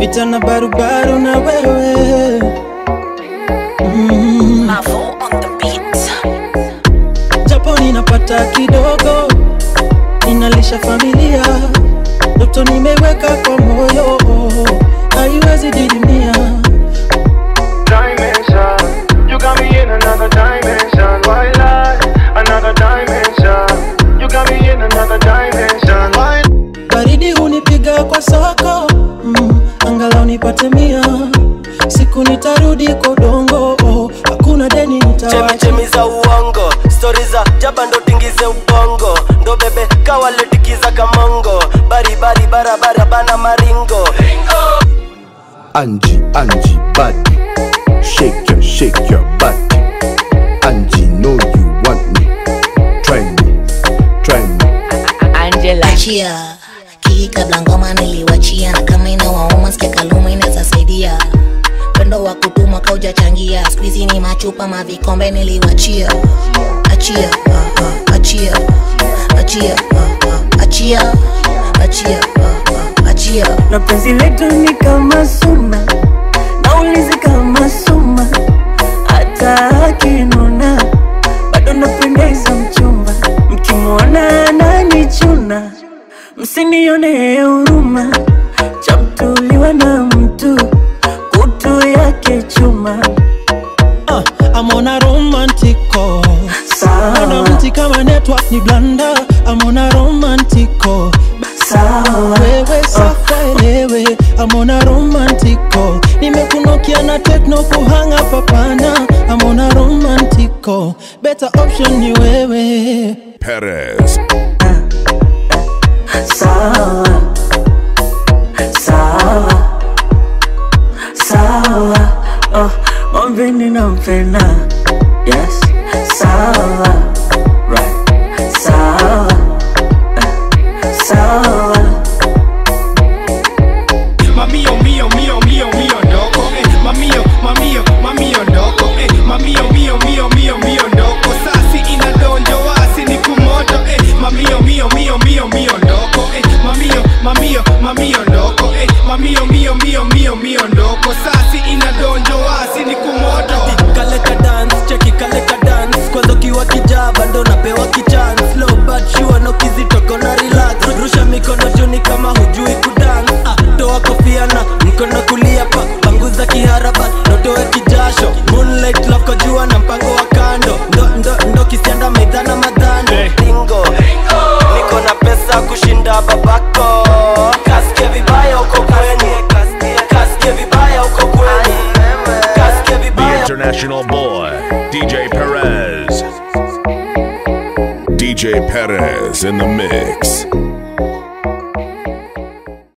pita na barubaru na wewe mm. Mavo on the beat. japo ninapata kidogo ninalisha familia ndoto nimeweka kwa moyo haiwezi didimia dimension. You got me in another dimension. Why lie? Another dimension. You got me in another dimension. Why baridi hunipiga kwa soko mm, angalau nipate mia siku nitarudi kwa udongo hakuna deni nitawacha chemichemi za uongo stori za jaba ndo tingize ubongo ndo bebe kawaletikiza kamongo baribari barabara bana maringo Angie, Angie, body. Shake your, shake your body. Angie, know you want me. Try me, try me. Angela. achia kii kabla ngoma niliwachia na kama inawauma sikia kaluma inaweza saidia pendo wa kutuma kaujachangia skuizi ni machupa mavikombe niliwachia achia ah, ah, achia achia ah, ah, achia achia ah, ah, achia na penzi letu ni kama suna naulizi kama suma hata akinuna bado napendeza mchumba mkimwona ananichuna msinione huruma chamtuliwa na mtu kutu yake chuma uh, amona romantico sawa Ona mti kama network ni blanda amona romantico sawa wewe safa elewe amona romantico nimekunokia na tekno kuhanga papana amona romantico better option ni wewe Perez. sawa sawa sawa oh, mwambeni nampenda yes sawa right sawa eh, sawa Mamio, mio, mio, mio, mio, ndoko eh. Mamio, mamio, mamio, ndoko eh. Mamio, mio, mio, mio, mio, ndoko Sasi inadonjo wasi ni kumoto eh. Mamio, mio, mio, mio, mio, ndoko eh. Mamio, mamio, mamio, ndoko eh. Mamio, mio, mio, mio, mio, ndoko Sasi inadonjo wasi ni kumoto kaleka dance cheki kaleka dance kwanza ukiwa kijaba ndo napewa kichance slow but sure no kizitoko na relax rusha mikono juni kama hujui kudance ah, toa kofia na mkono kulia pa panguza kiharaba notoe kijasho moonlight love kwa jua na mpango wa kando ndo, ndo, ndo kisianda maidhana madhano Bingo. niko na pesa kushinda babako kasikie vibaya uko kweni kasikie vibaya uko kweni kasikie The vibaya international boy, DJ Perez. DJ Perez in the mix.